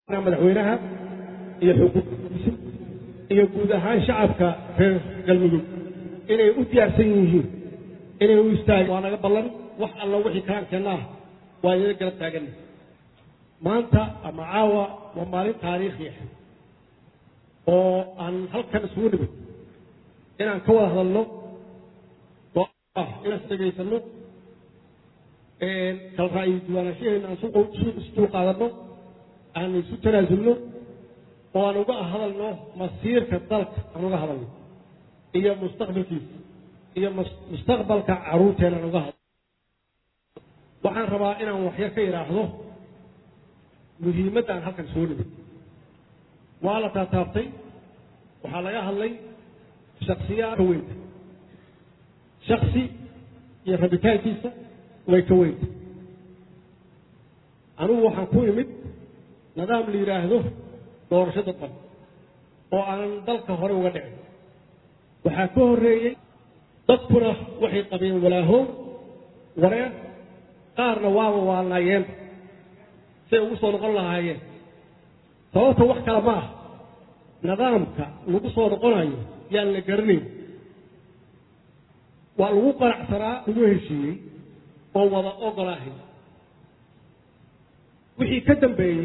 madaxweynaha iyo xukuumaddiisa iyo guud ahaan shacabka reer galmudug inay u diyaarsan yihiin inay u istaagen waa naga ballan wax alla wixii kalaankeenna ah waa inala garab taaganna maanta ama caawa waa maalin taariikhi ah oo aan halkan isugu nimid inaan ka wada hadalno oo ah inaan isdhegaysano kala ra'yi diiwaanashaheenna aan isdul qaadanno aan isu tanaasulno oo aan uga hadalno masiirka dalka aan uga hadalno iyo mustaqbalkiisa iyo mustaqbalka caruurteena aan uga hadalno waxaan rabaa inaan waxyar ka idhaahdo muhiimadda aan halkan soo nimid waa la taataabtay waxaa laga hadlay shaksiyaa ka weynta shaksi iyo rabitaankiisa way ka weynta anugu waxaan ku imid nidaam la yidhaahdo doorasho dadban oo aanan dalka hore uga dhicin waxaa ka horreeyey dadkuna waxay qabeen walaahow wareer qaarna waaba waalnaayeen say ugu soo noqon lahaayeen sababta wax kale ma ah nidaamka lagu soo noqonayo yaan la garanayn waa lagu qanacsanaa lagu heshiiyey oo wada ogolaahay wixii ka dambeeyey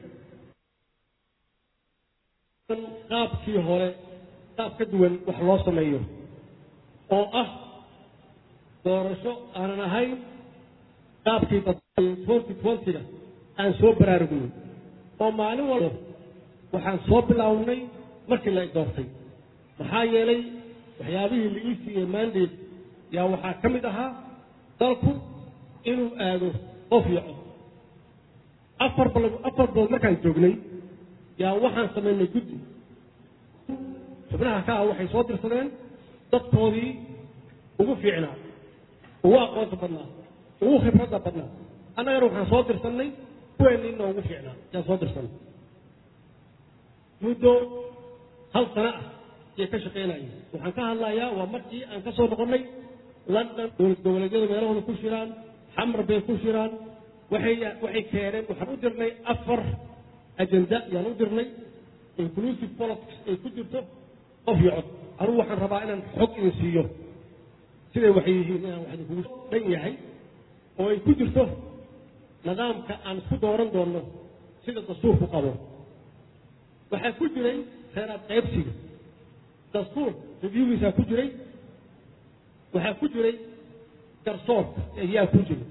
qaabkii hore qaab ka duwan wax loo sameeyo oo ah doorasho aanan ahayn qaabkii twenty twentyga aan soo baraarugnay oo maalin walba waxaan soo bilaawnay markii la doortay maxaa yeelay waxyaabihii la ii siiyey mandate yaa waxaa ka mid ahaa dalku inuu aado qof iyo cod afar bal afar bilood markaan joognay yaa waxaan samaynay guddi xubnaha ka ah waxay soo dirsadeen dadkoodii ugu fiicnaa ugu aqoonta badnaa ugu khibradda badnaa annagana waxaan soo dirsannay kuweenniina ugu fiicnaa yaan soo dirsanay muddo hal sano ah ayay ka shaqaynayeen waxaan ka hadlayaa waa markii aan ka soo noqonnay london dowlad goboleedyada meelahooda ku shiraan xamar bay ku shiraan waxay waxay keeneen waxaan u dirnay afar ajenda yaan u dirnay inclusive politics ay ku jirto qof iyo cod anugu waxaan rabaa inaan xog idin siiyo siday waxay yihiin inaan wax idinkugu dhan yahay oo ay ku jirto nidaamka aan isku dooran doonno sida dastuurku qabo waxaa ku jiray reeraad qaybsiga dastuur reviewgiisaa ku jiray waxaa ku jiray garsoorka ayaa ku jiray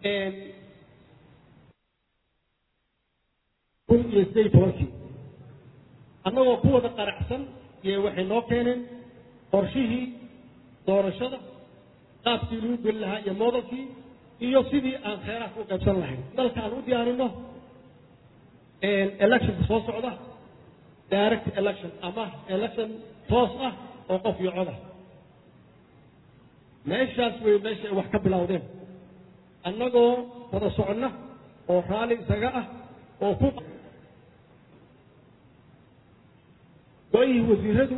kun iyo sideed iyo tobankii annagoo ku wada qaracsan yee waxay noo keeneen qorshihii doorashada qaabkii lagu geli lahaa iyo moodalkii iyo sidii aan kheyraadka u qaybsan lahayn dalka aan u diyaarino electionka soo socda direct election ama election toos ah oo qof iyo cod ah meeshaas way meesha ay wax ka bilowdeen annagoo wada soconna oo raalli isaga ah oo ku go-ihii wasiiradu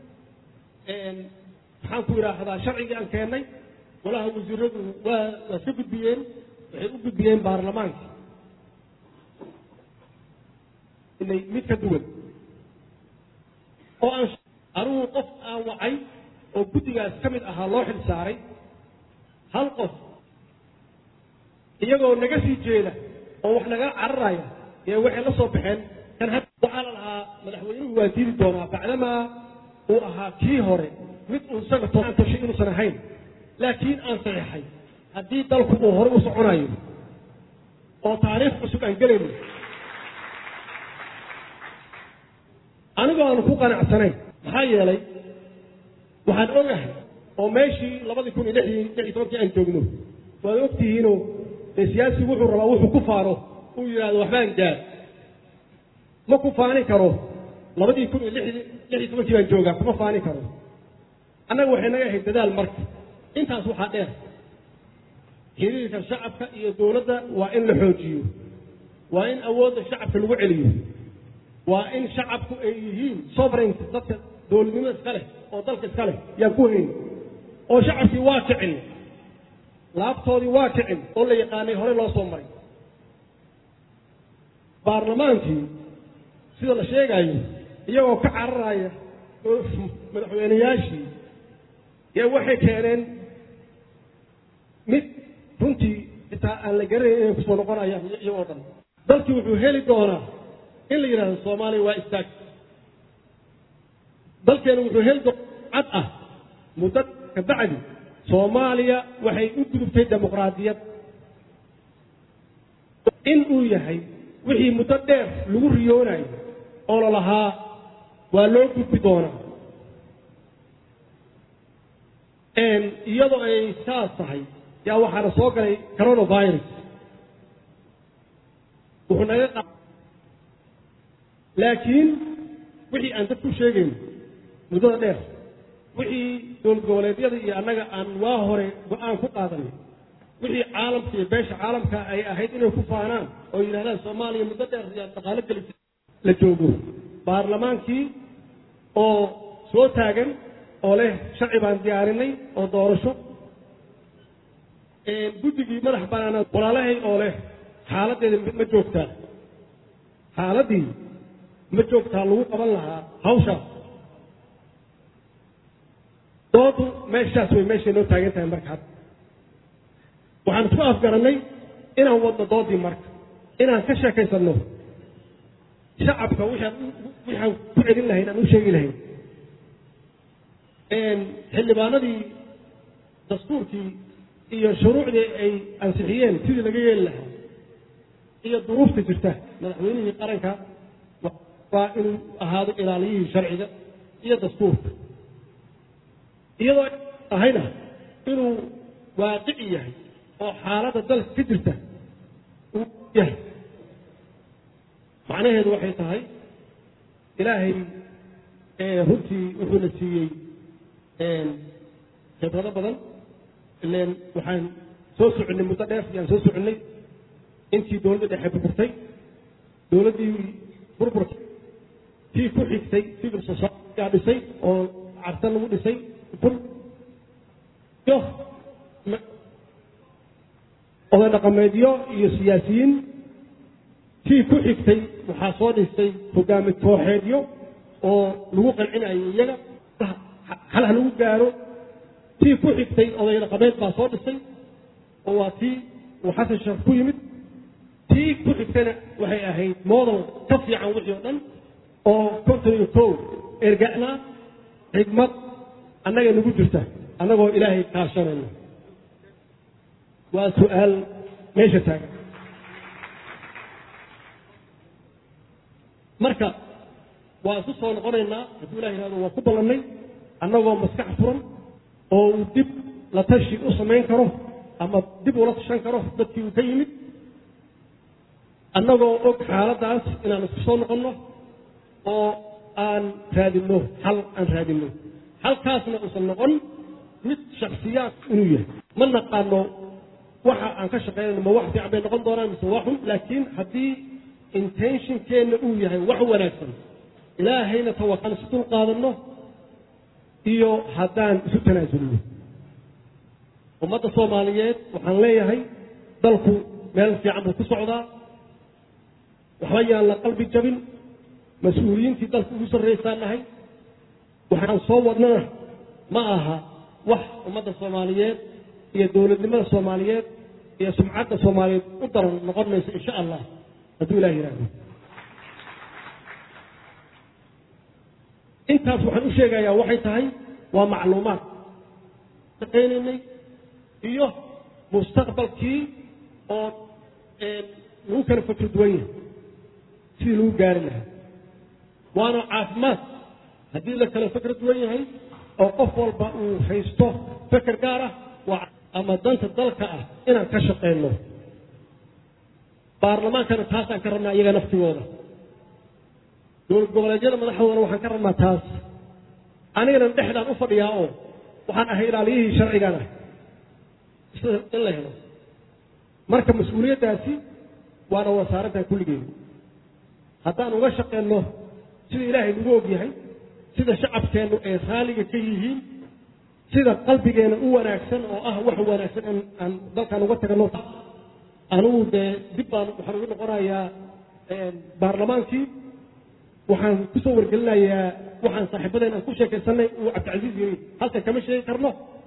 maxaan ku idhaahdaa sharcigii aan keennay golaha wasiiradu waa waa ka gudbiyeen waxay u gudbiyeen baarlamaanka inay mid ka duwan oo aan anigu qof aan wacay oo guddigaas ka mid ahaa loo xil saaray hal qof iyagoo naga sii jeeda oo wax naga cararaya ee waxay la soo baxeen kan had waxaa la lahaa madaxweynuhu waa diidi doonaa bacdamaa uu ahaa kii hore mid uu isaga toaan tashay inuusan ahayn laakiin aan saxiixay haddii dalku uu hore u soconayo oo taariikh cusub aan gelayno anigoo aanu ku qanacsanayn maxaa yeelay waxaan ogahay oo meeshii labadii kun iyo lixdii lix iyo tobankii aan joogno waad ogtihiinoo dee siyaasigu wuxuu rabaa wuxuu ku faano uu yidhahdo waxbaan gaar ma ku faani karo labadii kun iyo lixdii lix iyo tobankii baan joogaa kuma faani karo annaga waxay naga ahayd dadaal marka intaas waxaa dheer xiriirka shacabka iyo dowladda waa in la xoojiyo waa in awoodda shacabka lagu celiyo waa in shacabku ay yihiin sovereignty dadka dowladnimo iska leh oo dalka iska leh yaan ku hayn oo shacabkii waa kicin laabtoodii waa kicin oo la yaqaanay hore loo soo maray baarlamaankii sida la sheegayo iyagoo ka cararaya madaxweyneyaashii yaa waxay keeneen mid runtii xitaa aan la garanayn inay kusoo noqonayaan iyagoo dhan dalkii wuxuu heli doonaa in la yidhahdo soomaaliya waa istaag dalkeena wuxuu heli doonaa cad ah muddo ka bacdi soomaaliya waxay u gudubtay dimuqraadiyad in uu yahay wixii muddo dheer lagu riyoonayo oo lalahaa waa loo gudbi doonaa iyadoo ay saas tahay yaa waxaana soo galay coronavirus wuxuu naga qa laakiin wixii aan dadku sheegayno muddada dheer wixii dowlad goboleedyada iyo annaga aan waa hore go-aan ku qaadanay wixii caalamka iyo beesha caalamka ay ahayd inay ku faanaan oo yidhahdaan soomaaliya muddo dheer yaa dhaqaalo geli la joogo baarlamaankii oo soo taagan oo leh sharci baan diyaarinay oo doorasho guddigii madax banaanaad walaalahay oo leh xaaladdeeda ma joogtaa xaaladdii ma joogtaa lagu qaban lahaa hawshaas doodu meeshaas way meeshay noo taagan tahay marka hadda waxaan isku afgarannay inaan wadno doodii marka inaan ka sheekaysanno shacabka waxaan ku celin lahayn aan u sheegi lahayn xildhibaanadii dastuurkii iyo shuruucdii ay ansixiyeen sidii laga yeeli lahaa iyo duruufta jirta madaxweynihii qaranka waa inuu ahaado ilaaliyihii sharciga iyo dastuurka iyadoo ahayna inuu waaqici yahay oo xaaladda dalka ka jirta uu yahay macnaheedu waxay tahay ilaahay runtii wuxuuna siiyey khibrado badan ileen waxaan soo soconnay muddo dheer yaan soo soconnay intii dowladda dhexe burburtay dowladdii burburtay tii ku xigtay civil society yaa dhisay oo carta lagu dhisay iyo oday dhaqameedyo iyo siyaasiyiin tii ku xigtay waxaa soo dhistay hogaami kooxeedyo oo lagu qancinayo iyaga hal ha lagu gaaro tii ku xigtay oday dhaqameed baa soo dhisay oo waa tii uu xasan sheekh ku yimid tii ku xigtayna waxay ahayd model ka fiican wixii oo dhan oo konton iyo kow erga'naa xigmad annaga nagu jirta annagoo ilaahay kaashanayno waa su-aal meesha taagan marka waa isu soo noqonaynaa hadduu ilah yihahdo waa ku ballannay annagoo maskax furan oo uu dib la tashi u samayn karo ama dib ula tashan karo dadkii uu ka yimid annagoo og xaaladdaas inaan isku soo noqonno oo aan raadinno xal aan raadinno halkaasna uusan noqon mid shaksiyaad inuu yahay ma naqaano waxa aan ka shaqaynayno ma wax fiican bay noqon doonaan mise waa xun laakiin haddii intentionkeenna uu yahay wax wanaagsan ilaahayna tawakan isu dul qaadanno iyo haddaan isu tanaasulno ummadda soomaaliyeed waxaan leeyahay dalku meel fiican buu ku socdaa waxba yaan la qalbi jabin mas-uuliyiintii dalka ugu sarraysaan nahay waxaan soo wadnana ma aha wax ummadda soomaaliyeed iyo dowladnimada soomaaliyeed iyo sumcadda soomaaliyeed u daran noqon mayso insha allah hadduu ilah yidhaahdo intaas waxaan u sheegayaa waxay tahay waa macluumaad shaqaynaynay iyo mustaqbalkii oo lagu kala fakr duwan yahay sidii lagu gaari lahaa waana caafimaad haddii la kala fakr duwan yahay oo qof walba uu haysto feker gaar ah waa ama danta dalka ah inaan ka shaqayno baarlamaankana taasaan ka rabnaa iyaga naftigooda dowlad goboleedyada madaxdoodana waxaan ka rabnaa taas anigana dhexdaan u fadhiyaa oo waxaan ahay ilaaliyihii sharcigan ah sida in la helo marka mas-uuliyaddaasi waana wasaaraddan kulligeeda haddaan uga shaqeyno sida ilaahay nagu og yahay sida shacabkeennu ay raaliga ka yihiin sida qalbigeena u wanaagsan oo ah wax wanaagsan in aan dalkaan uga tagno anugu dee dib baan waxaan ugu noqonayaa baarlamaankii waxaan kusoo wargelinayaa waxaan saaxiibadeen aan ku sheekaysanay uu cabdicasiis yiri halkan kama sheegi karno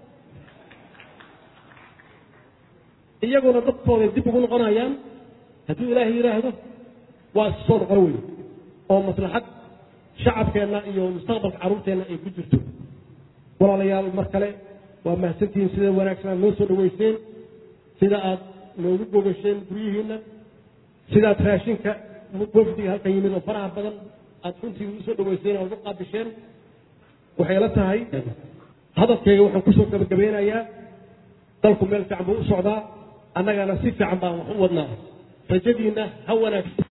iyaguna dadkooday dib ugu noqonayaan hadduu ilaahay yidhaahdo waa isu soo noqon weyn oo maslaxad shacabkeenna iyo mustaqbalka carruurteenna ay ku jirto walaalayaal mar kale waa mahadsantihiin sida wanaagsan aad noo soo dhaweyseen sida aad noogu gogasheen guryihiinna sidaad raashinka wafdiga halkan yimid oo faraha badan aad runtii ugu soo dhaweyseen oo ugu qaabisheen waxay la tahay hadalkayga waxaan kusoo gabagabeynayaa dalku meel fiican buu u socdaa annagana si fiican baan wax u wadnaa rajadiinna ha wanaagsan